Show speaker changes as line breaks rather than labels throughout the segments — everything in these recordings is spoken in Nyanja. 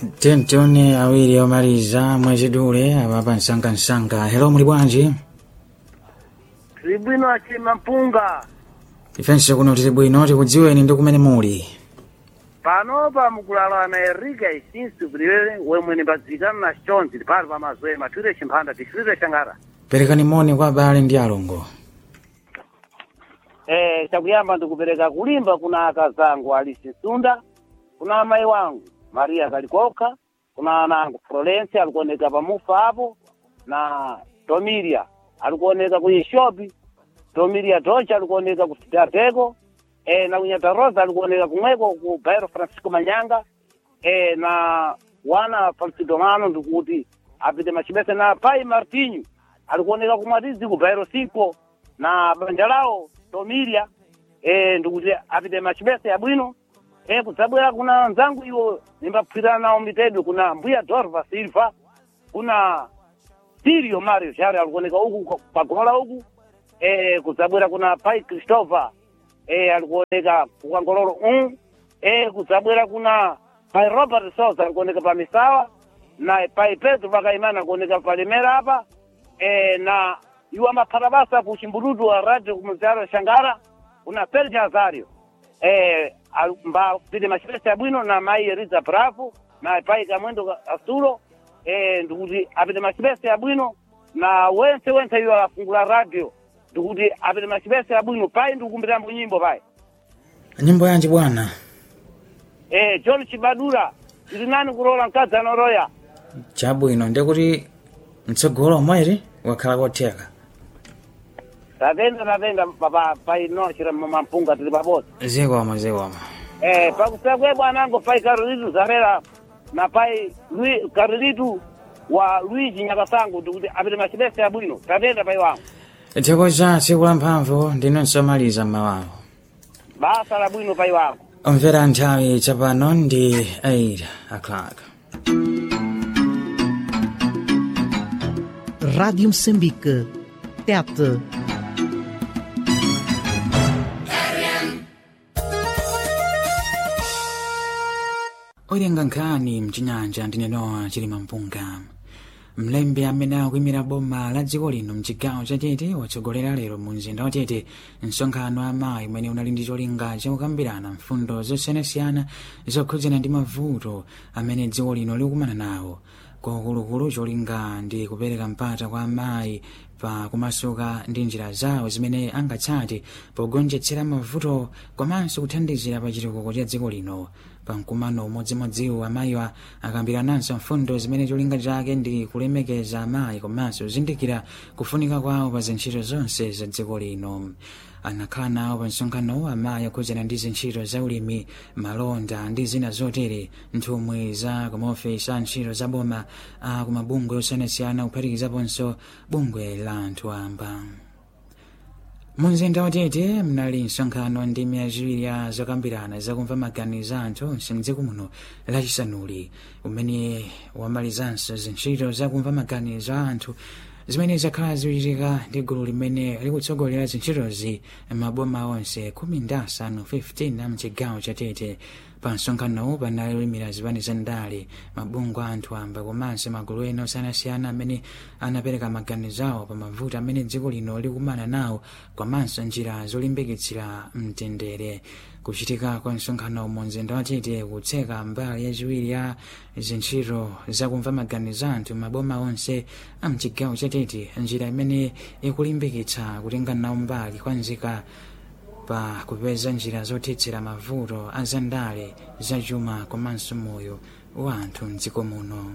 tentone awiri omaliza mwezi dule apapa msangamsanga hello muli bwanji
tili bwino achima mpunga
ifenso kuno tili bwino tikudziweni ndi kumene muli
panopa mukulala na erika isinsu kulilele wemwe nimbadzikana na chonzi pali pa mazwere mathwire chimphanda tichitire changara
perekani moni kwa abale ndi alongo
eh chakuyamba ndikupereka kulimba kuna akazangu alisi sunda kuna amayi wangu maria kalikoka kuna anangu florence alikuoneka pamufa hapo na tomilia alikuoneka kwenye shopi tomilia tocha alikuoneka kusitateko eh, na kunyata rosa alikuoneka kumweko ku bairo francisco manyanga eh, na wana falsidomano ndikuti apite machibese na pai martinho alikuoneka kumwatizi ku bairo cinco na banja lao tomilia eh, ndikuti apite machibese ya bwino eh, kusabwera kuna nzangu iwo nimbaphwirana nawo mitedu kuna mbuya dorva silva kuna sirio mario shari alikuoneka uku pagola uku eh, kusabwera kuna pai christopher eh, alikuoneka kukangololo um eh, kusabwera kuna pai robert sosa alikuoneka pa misawa na pai petro pakaimana alikuoneka pa limera apa eh, na iwo amaphata basa ku chimbududu wa radio kumuzaro shangara kuna perja azario eh, al- mba pite machipesa ya bwino na mai eriza bravo na pai kamwendo ka- asulo eh, ndikuti apite machipesa ya bwino na wense wense iwo afungula radio ndikuti apite machipesa ya bwino pai ndikukumbirambo nyimbo pai
nyimbo yanji bwana
eh, john chibadura tili nani kulola mkazi anoroya
chabwino ndikuti mtsogolo omweri wakhala kotheka
tatenda tatenda papa pai nochira mampunga tili pabodzi
zikoma zikoma
eh, pakusakwe bwanango pai karolitu zarera na pai Lui- karolitu wa luigi nyakasangu ndikuti apite machipesa ya bwino tatenda pai wangu
tikoza tsiku la mphamvu ndinonso maliza mmawawo
basa la bwino pai wangu
omvera nthawi tsapano ndi 8 o'clock
Rádio Moçambique. Tete.
olenga nkhani mchinyanja ndinenowa chilima mpunga mlembi amene akuyimira boma la dziko lino mchigawo cha tete watsogolera lero mu mzinda wa tete msonkhano wa amayi umene unali ndi cholinga chakukambirana mfundo zosiyanasiyana zokhudzana ndi mavuto amene dziko lino likumana nawo kwaukuluakulu cholinga ndi kupereka mpata kwa amayi pa kumasuka ndi njira zawo zimene angatsate pogonjetsera mavuto komanso kuthandizira pa chitukuko cha dziko lino pa mkumano umodzimodziwo amayiwa akambirananso mfundo zimene cholinga chake ndi kulemekeza amayi komanso kuzindikira kufunika kwawo pa zintchito zonse za dziko lino anakhala nawo pa msonkhanowo amayi akhudzana ndi zintchito za ulimi malonda ndi zina zotere nthumwi za kumaofesi a ntchito za boma a kumabungwe osiyanasiyana kuphatikizaponso bungwe la anthu amba mumzinda watete mnali msonkhano ndi miyaziwiri ya zokambirana zakumva maganizo anthu mdziko muno lachisanuli umene wamalizanso zintchito zakumva maganizo a anthu zimene zakhala zikuchitika ndi gulu limene likutsogolera zintchitozi maboma onse khumi ndi asanu 15 a mchigawo cha tete pa msonkhanowu panali olimira zipani za ndale mabungwe a anthu amba komanso magulu ena osiyanasiyana amene anapereka maganizo awo pa mavuto amene dziko lino likumana nawo komanso njira zolimbikitsira mtendere kuchitika kwa msonkhano mu mzinda wa tete kutseka mbali yachiwiri ya zintchito zakumva maganizo anthu maboma onse a mchigawo cha tete njira imene ikulimbikitsa kutenga nawo mbali kwa nzika pa kupeza njira zothetsera mavuto a zandale zachuma komanso moyo wa anthu mdziko muno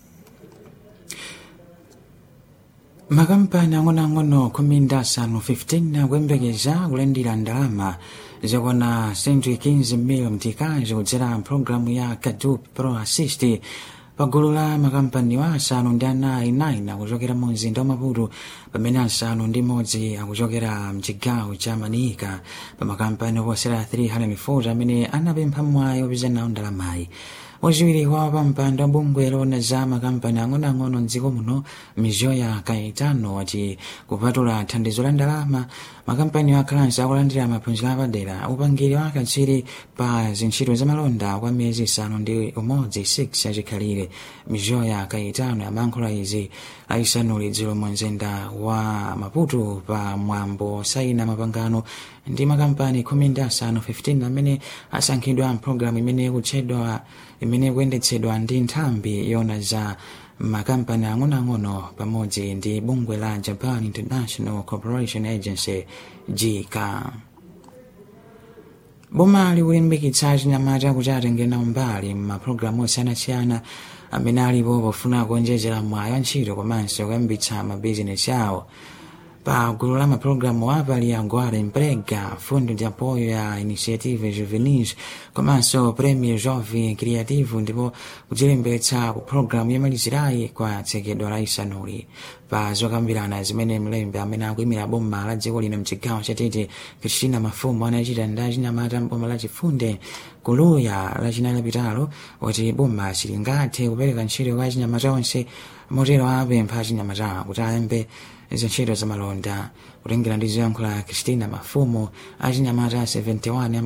makampani ang'onoang'ono khumi ndi asanu 15 akuyembekeza kulandira ndalama zokwana 115 million mtikazi kudzera mpulogalamu ya kadup pro assist pagulu la makampaniwa asanu ndi anayi 9 akuchokera mu mzinda wa maputo pamene asanu ndi imodzi akuchokera mchigawo cha manika pa makampani oposera 340 amene anapempha mwayi opeza nawo ndalamayi wachiwiri kwa pampando wa bungwe lona za makampani ang'onoang'ono mdziko muno mizoya kaitano wati kupatula thandizo la ndalama makampani akhalanso akulandira maphunziro apadera upangiri wa katswiri pa zintchito zamalonda kwa miyezi isanu ndi umodzi 6 achikhalire mizoya kaitano yamankhula izi aisanuli dzulo mu mzinda wa maputo pa mwambo saina mapangano ndi makampani khumi ndi asanu 15 amene asankhidwa mpulogalamu imene ikutchedwa imene ikuyendetsedwa ndi nthambi yona za makampani ang'onoang'ono pamodzi ndi bungwe la japan international corporation agency jika boma likulimbikitsa chinyamata kuti atengere nawo mbali m'mapulogalamu osiyanasiyana amene alipo pofuna kuonjezera mwayi wa ntchito komanso kuyambitsa mabizinesi awo pa gulu la mapulogalamu apali agora emprega fundo de apoio ya iniciative juvenis komanso prêmio jovem criativo ndipo kudzilembetsa ku pulogalamu yomalizirayi kwa tsekedwa la isanuli pa zokambirana zimene mlembi amene akuyimira boma la dziko lino mchigawo chatete kristina mafumu anachita ndi achinyamata mboma la chifunde kuluya lachinayi lapitalo kuti boma silingathe kupereka ntchito kwa achinyamata onse motero apempha achinyamata kuti ayambe zintchito zamalonda kutengera ndi zoyankhula kristina mafumu achinyamata 71